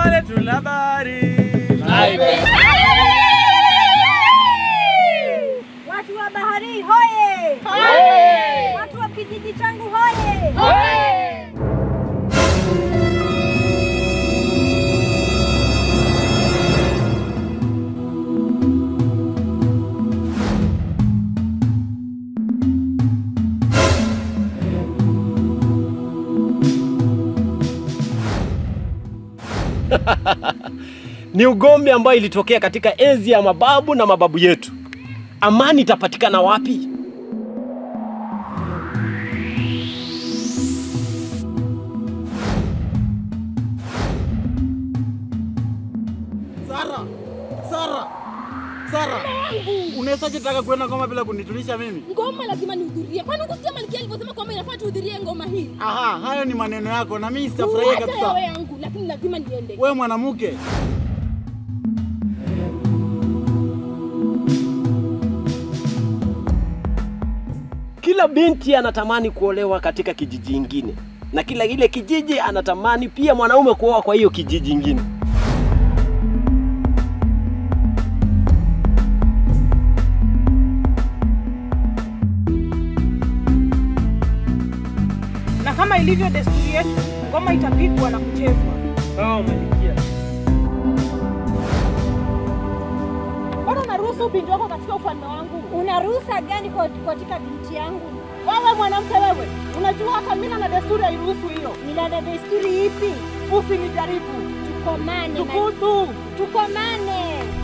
Boma letu la bahari. Watu wa bahari hoye! Watu wa kijiji changu hoye! Ni ugomvi ambayo ilitokea katika enzi ya mababu na mababu yetu. Amani itapatikana wapi? Sara, Sara, Sara, unawezaje taka kwenda ngoma bila kunitulisha mimi? Ngoma lazima nihudhurie. Kwani kusikia Malkia alivyosema kwamba inafaa tuhudhurie ngoma hii? Aha, hayo ni maneno yako na mimi sitafurahia Hata yawe kabisa. yangu, lakini lazima niende. Wewe mwanamke, Kila binti anatamani kuolewa katika kijiji ingine, na kila ile kijiji anatamani pia mwanaume kuoa kwa hiyo kijiji ingine. na kama ilivyo desturi yetu, ngoma itapigwa na kuchezwa. Sawa Malikia. Mbona unaruhusu binti wako katika ufalme wangu? Una ruhusa gani kwa- katika binti yangu? Wewe mwanamke wewe, unajua hata mila na desturi hairuhusu hiyo. Mila na desturi ipi? Usinijaribu. Tukomane, ma- Tukutu. tukomane.